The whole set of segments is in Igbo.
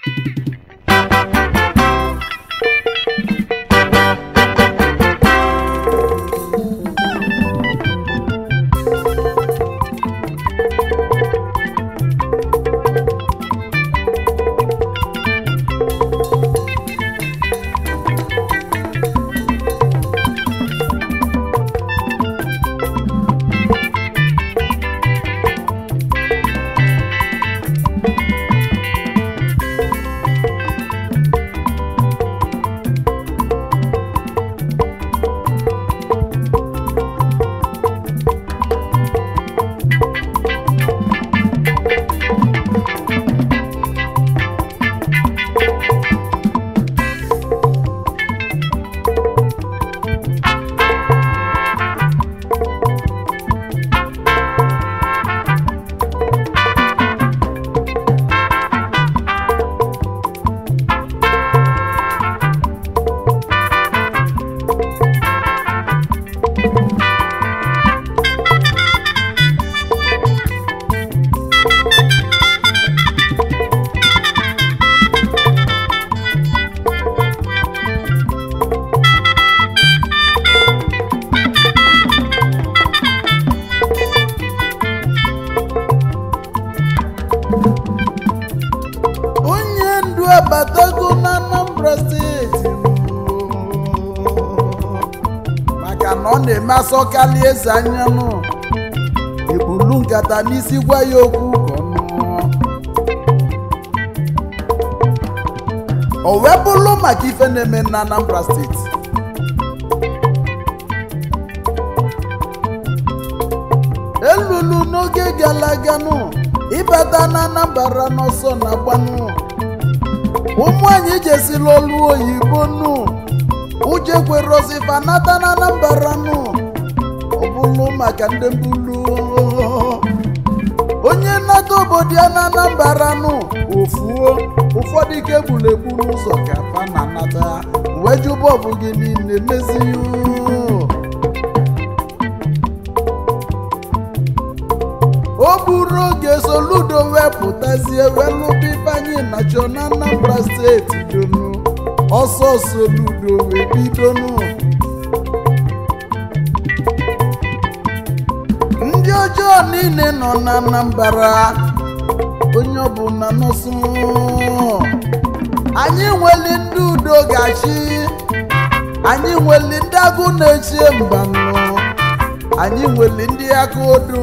onye ndu abatago na Anambra steeti maka na ọ na-eme asọkali eze anyanụ ebulu nkata n'isi gwa ya okwu ka ọ nụọ o wee bụrụ maka ife na-eme na Anambra steeti elulu n'oge gara aga nụ ịbata na Anambra n'ọsọ na-agbanụ ụmụ anyị jesila olu oyibo nụ uje kwerozifa nata na Anambra nụ ọ bụrụ maka ndị mbulu onye nnata obodo ya na Anambra nụ ofuo ụfọdụ ike gburu egbu n'ụzọ ka fa na nata wee jụ bọbụ gị niile mezighị o buru oge soludo wepụtazie welụba ifeanyị nacho na Anambra steeti donu ọsọ soludo wee bidonu ndị ọjọọ niile nọ na Anambra onye ọbụla nọsụ anyị nweli ndị udo gachi anyị nweli ndị agụ na-echie mbanụ anyị nweli ndị aka odo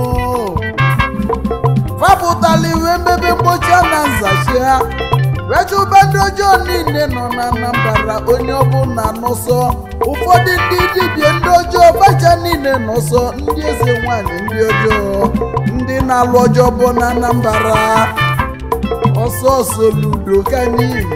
fapụtala iwe mmebe mgbochi na nzachi ha wechụba ndị ọjọọ niile nọ na Anambra onye ọbụla nọsọ ụfọdụ ndị dibịa ndị ọjọọ bacha niile nọsọ ndị eze nwanyị ndị ọjọọ ndị na-alụ ọjọọ bụ na Anambra ọsọ ọsọ ludo ka niile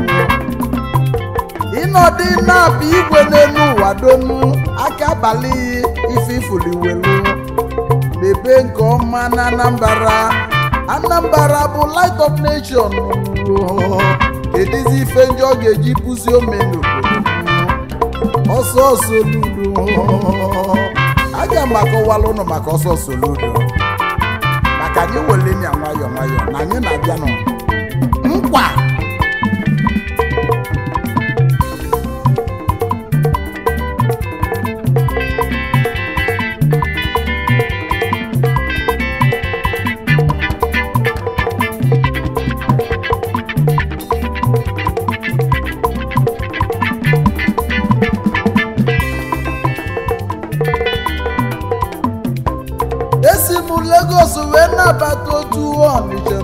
ịnọdụ na-apụ igwe n'elu ụwa donu aka abalị ife ifuliwelu mebe nke ọma na Anambra Anambra bụ light of nation kedizi ife ndị ọ ga-eji pụzi ome n'obodo ọsọ ọsọ ludo aga m akọwala ụnụ maka ọsọ ọsọ ludo maka anyị wele nya nwayọọ nwayọọ na anyị na-abịa nọ nkwa esi m Lagos wee nabata otu Ọnịcha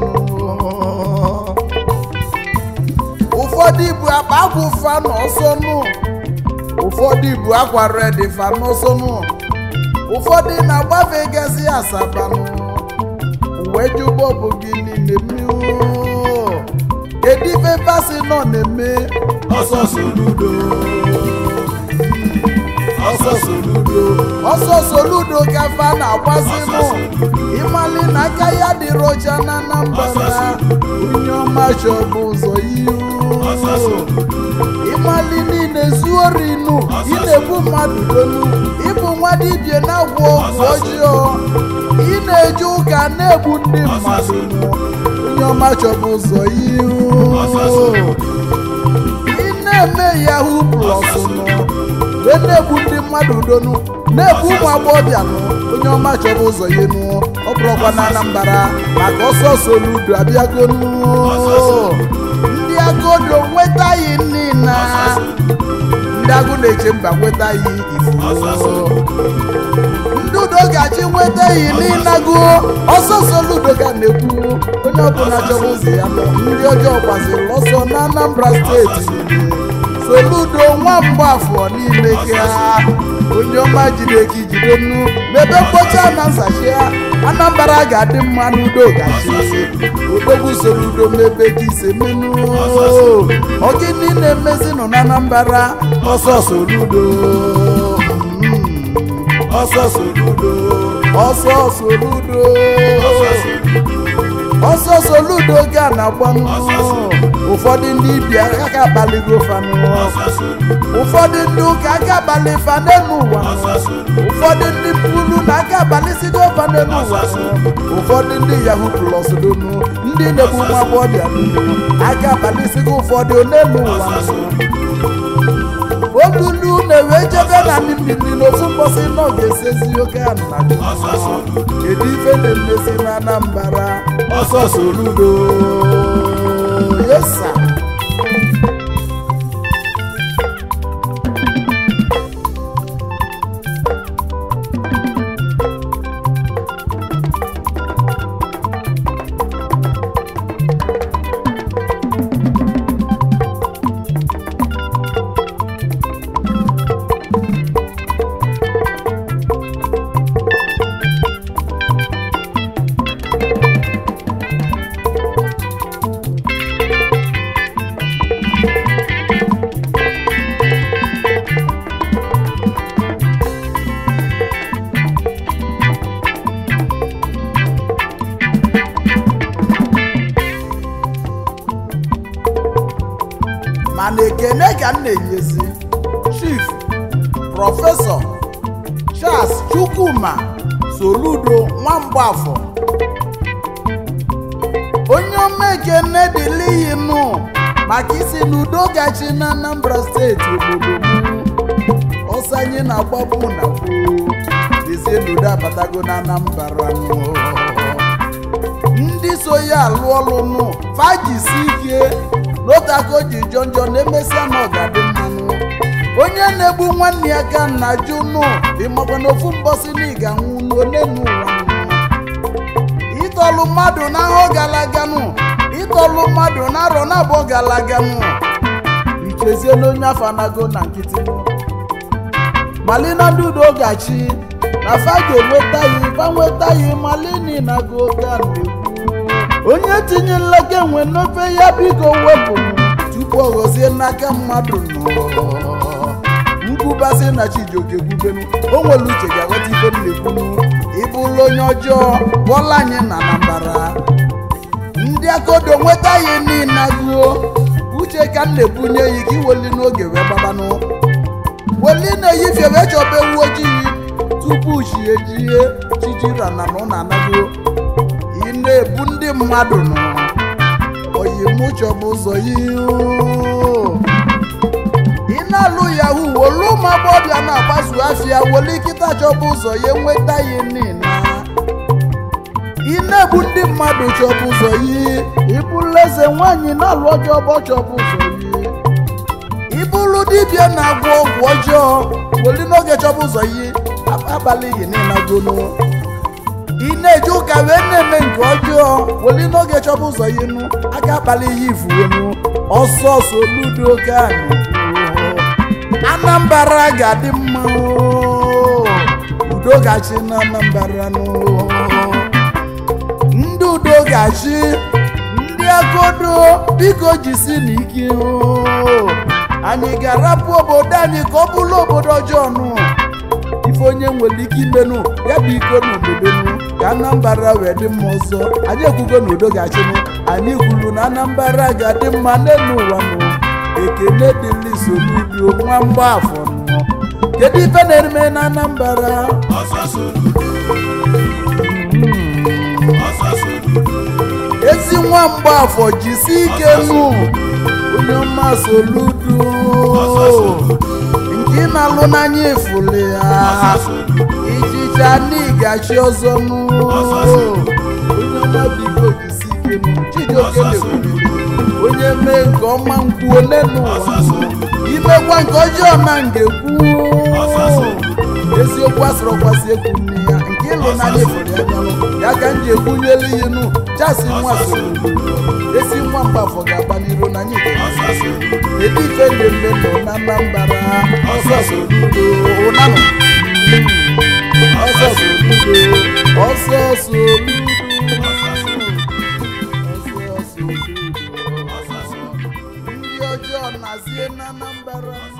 ụfọdụ ibu akpa agwụ fa n'ọsọ nụ ụfọdụ ibu akwa redi fa n'ọsọ nụ ụfọdụ na-agbafe gasị Asaba nụ wee jụbọ bụ gị niile mmiri kedu ife fasi nọ na-eme ọsọ soludo ọsọ soludo ọsọ soludo ka fa na-agbazi nụ ịmali na aka ya dịrị ọcha na Anambra onye ọma chọbụ ụzọ ihu ọsọ soludo ịmali niile zuo rinu ị na-egbu mmadụ dolu ịbụ nwa dibịa na-agwọ ọgwụ ọjọọ ị na-eje ụka na-egbu ndị mmadụ onye onye ọma chọbụ ụzọ ọsọ ihu soludo ị na-eme yahoo plus nụ wee na-egbu ndị mmadụ udonu na-egbu ụmụ agbọghọbịa nụ onye ọma chọrọ ụzọ ya nụ ọ bụrụkwa na anambra maka ọsọ soludo abịago nụ ndị agodo nwetaghị nni na ndị agụ na-eche mba nwetaghị ọsọ ifu soludo ndị udo ga-achị nweta iyi n'ịnago ọsọ soludo ga na-ekwu onye ọbụla chọrọ ụzọ ya nọ ndị ọjọọ gbaziri ọsọ na anambra steeti soludo nwa mgbafọ niile ga onye ọma jide ka ijide nnu mebe mkpocha na nzachi ya anambra ga-adị mma n'udo gachi odogwu soludo mebe ka ise menu ọgịnị na-emezi nọ na anambra ọsọ soludo Mm. ọsọ soludo ọsọ soludo ọsọ soludo ga na-agbanụ ụfọdụ ndị ibia aka abalịgo fanụ ụfọdụ ndị ụka aka abalị fa n'elu ụwa ụfọdụ ndị pulu na aka abalịsigo fa n'elu ụwa ụfọdụ ndị yahoo plus donu ndị na-egbu nwa agbọghọbịa donu aka abalịsigo ụfọdụ n'elu ụwa olulu na-ewe jebe na mmiri n'ofu mgbọsị nọ ga-esezi oke ana kedu ife na-emezi na anambra ọsọ soludo yesa mana ekene ka m na-enyezi chief prọfesọ charles chukwuma soludo nwamgbafọ onye ọma ekene dịliyi nụ maka isi n'udo gachi na anambra steeti obodo m ọsọ anyị na-agbapụ na gboo dezie n'udo abatago na anambra nụ ndị so ya alụ ọlụ nụ fajisi ike n'otago ji jọ njọ na-emesịa na ọgadị mmanụ onye na-egbu nwanne ya ka nna jụ nụ ịmakwa na ofu mbọsị na ịga nwụ n'one n'ụwa nụ ịtọlụ mmadụ n'ahọ galaga nụ ịtọlụ mmadụ n'arọ na-abụọ galaga nụ ichezie n'onye afọ anago na nkịtị nụ malina ndị udo gachi na fa ga-enweta ya fa nweta ya malini na go ga na-ekwu onye tinye nleke nwe n'ofe ya biko wepụ tupu ọ ghọzie n'aka mmadụ nọ nkwubasị na chijioke kwubenu o nwere uche ga-aghọta ife m na-ekwunu ịbụla onye ọjọọ bọla anyị na anambara ndị akodo nweta ya niile agụo uche ka m na-ebunye ya ka iweli n'oge wee gbabanụ weli na-eyifie wee chọba ewu ojii tupu chi ejie chijirana na ụna anago ị na-ebu ndị mmadụ nọ oyimụchọbụ ụzọ ihu ị na-alụ yahoo wolu ụmụ agbọbịa na-agbazu afịa weli kịta chọbụ ụzọ ya enweta ya nina ị na-egbu ndị mmadụ chọbụ ụzọ yi ịbụla eze nwaanyị na-alụ ọjọọ ọgbọ chọbụ ụzọ yi ịbụrụ dibịa na-agwọ ọgwụ ọjọọ weli n'oge chọbụ ụzọ yi abalị gị niile agonu ị na-eje ụka wee na-eme nke ọjọọ weli n'oge chọba ụzọ ya enu aka akpali ihe ifuonu ọsọ soludo ka anambra ga-adị mma oo. udo gachi na anambra nụ ndị udo gachi ndị agodo biko jisi n'ike oo. anyị ga-arapụ obodo anyị ka ọ bụrụ obodo ọjọọ nụ ife onye nwere ike imenụ ya bụ iko n'obodonu ka anambra wee dị mma ọzọ anyị ekwugo na udo ga-achịnụ anyị kwuru na anambra ga-adị mma n'elu ụwa nụ ekene dịlị soludo nwa mgbaafọ nọ kedu ife na-eme na anambra ezi nwa mgbafọ jisi ike nụ onye ọma soludo nke ị na-alụ n'anya ifuli ya ichicha n'igachi ọzọ nụ onye ọma biko jisi ike nụ chijioke na-ekwuru onye mee nke ọma nkwuo n'elu ụwa imekwa nke ọjọọ na ngekwu eziokwu asịrị ọkwasị ekwu nne ya nke ịlụ n'anya ifuli ya bịalụ ya ka m ji ekwunyelu ihe nụ chasi nwa soludo esi nwa mgbafọ ga-agba n'iru na anyị ga-esi ebe ife na-eme nọ na Anambra ọsọ soludo ụnanụ ọsọ soludo ọsọ soludo ọsọ soludo ndị ọjọọ na-azie na Anambra